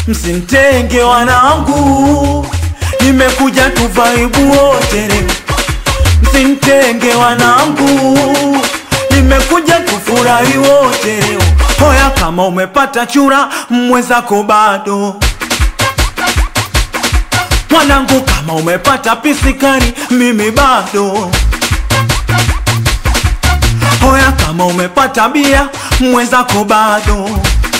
msintenge wanangu, nimekuja tuvaibu wote leo. Msintenge wanangu, nimekuja tufurahi wote leo. Hoya kama umepata chura, mwenzako bado mwanangu, kama umepata pisikari, mimi bado. Hoya kama umepata bia, mwenzako bado.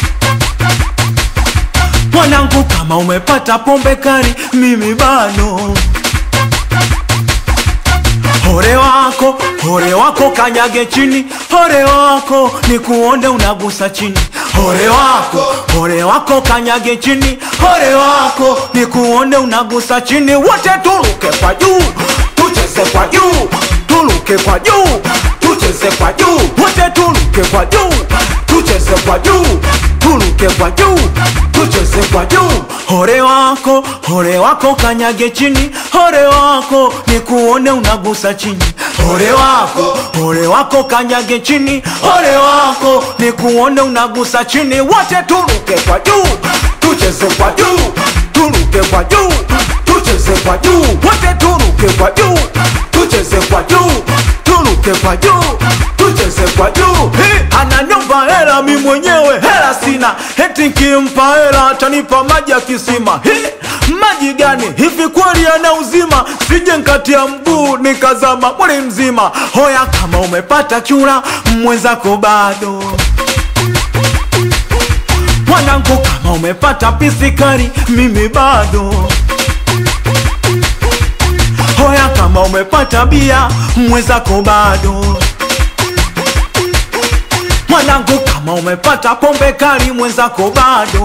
Mwanangu, kama umepata pombe kali, mimi bado. Hore wako, hore wako kanyage chini, hore wako ni kuonde unagusa chini. Hore wako, hore wako kanyage chini, hore wako ni kuonde unagusa chini. Wote tuluke kwa juu, tucheze kwa juu, tuluke kwa juu, tucheze kwa juu. Wote tuluke kwa juu, tucheze kwa juu, tuluke kwa juu, tucheze kwa juu. Hore wako, hore wako kanyage chini, hore wako ni kuone unagusa chini. Hore wako, hore wako kanyage chini, hore wako ni kuone unagusa chini. Wote tuluke kwa juu, tucheze kwa juu, tuluke kwa juu, tucheze kwa juu. Wote tuluke kwa juu, tucheze kwa juu, tuluke kwa juu, tucheze kwa juu. Hey, ananiomba hela mi mwenyewe hela sina, eti nkimpa hela atanipa maji ya kisima. Hey, maji gani hivi kweli yana uzima? Sije nkatia mguu nikazama mwili mzima. Hoya kama umepata chura, mwenzako bado mwanangu, kama umepata pisikari, mimi bado. Hoya kama umepata bia, mwenzako bado. Mwanangu, kama umepata pombe kali, mwenzako bado.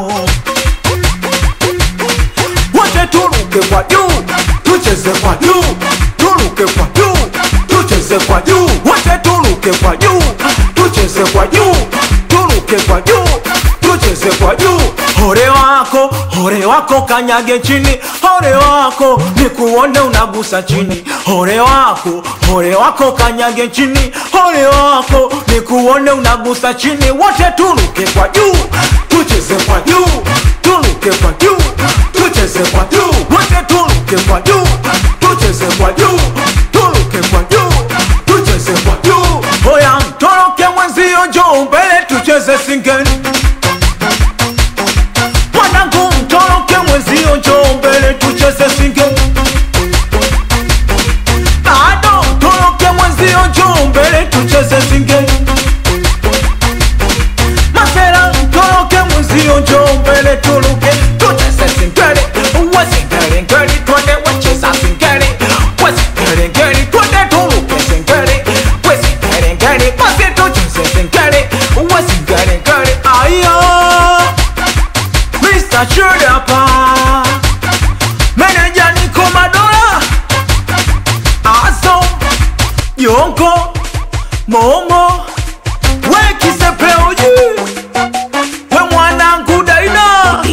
Wote tuluke kwa juu, tucheze kwa juu, tuluke kwa juu, tucheze kwa juu. Wote tuluke kwa juu, tucheze kwa juu, tuluke kwa juu, tucheze kwa juu. Hore wako, hore wako kanyage chini, hore wako ni kuone unagusa chini. Hore wako, hore wako kanyage chini, hore wako ni kuone unagusa chini. Wote tuluke kwa juu, tucheze kwa juu, tuluke kwa juu, tucheze kwa juu. Wote tuluke kwa juu, tucheze kwa juu, tuluke kwa juu, tucheze kwa juu. Hoya mtoroke mwenzio, njoo mbele tucheze singeni. Mwanangu mtoroke mwenzio, njoo mbele tucheze singeni. Bado mtoroke mwenzio, njoo mbele tucheze singeni. Masera mtoroke mwenzio, njoo mbele tuluke tucheze singeni. Uwe singeni ngeni, twende wacheza singeni. We singeni ngeni, twende tuluke singeni. We singeni ngeni, basi tucheze singeni. Uwe singeni ngeni, aya Mr. Chudapa Meneja Niko Madola Aso Yonko Momo